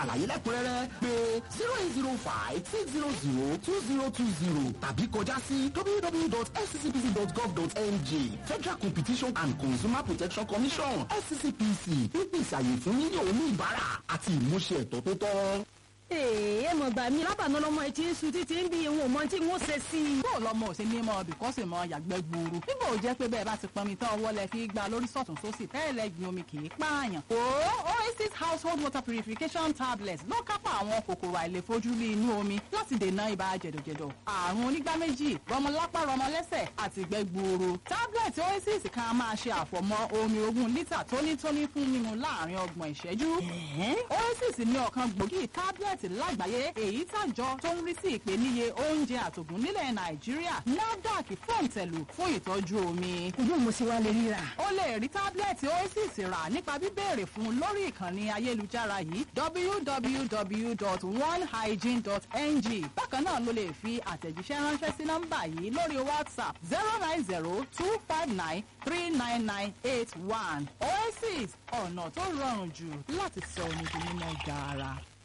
àlàyé lẹ́kùnrẹ́rẹ́ pé zero eight zero five six zero zero two zero two zero tàbí kọjá sí www.fccpc.gov.ng federal competition and consumer protection commission fccpc pípèsè àyè fún yíyí oníbàárà àti ìmúṣẹ ẹ̀tọ́ tó tọ́. Ee, ẹ mọ̀ gbà mí lábàánú lọ́mọ etí ń sun títí ń bí ìwọ̀n mọ́ tí wọ́n ṣe sí i. bó lọmọ ò ṣe ní mọ ọbì kọ́sì mọ yàgbẹ́ gbòòrò nígbà ò jẹ́ pé bẹ́ẹ̀ bá ti pọnmi tán ọwọ́ lẹ fi gba lórí sọ̀tún sósì tẹ́lẹ̀ gbin omi kì í pààyàn. o oasis household water purification tablets ló kápá àwọn kòkòrò àìlèfojúrí inú omi láti dènà ibà jẹ̀dọ̀jẹ̀dọ̀ àrùn onígbá méjì rọmọlápá rọmọlẹ́sẹ̀ àti ìgbẹ́ gbuuru. tablet oasis kan máa ṣe àfọ̀mọ́ omi ogún lítà tónítóní fún mímu láàrin ọgbọ̀n ìṣẹ́jú. oasis ní ọ̀kan gbòógì tablet lágbàáyé èyí tàjọ tó ń rí sí ìpèníye oúnjẹ àtògùn nílẹ̀ nàìjíríà nafdac fòǹtẹ̀lù fún ìtọ́jú omi. Ojú mo sì wá lè ríra. o lè rí tábìlẹ̀tì oasis rà nípa bíbéèrè fún lórí ìkànnì ayélujára yìí www.onehygiene.ng bákan náà ló lè fi àtẹ̀jíṣẹ́ ránṣẹ́ sí nọ́mbà yìí lórí whatsapp zero nine zero two five nine three nine nine eight one oasis ọ̀nà tó rọrùn jù láti sọ omi di mímọ́ gaara.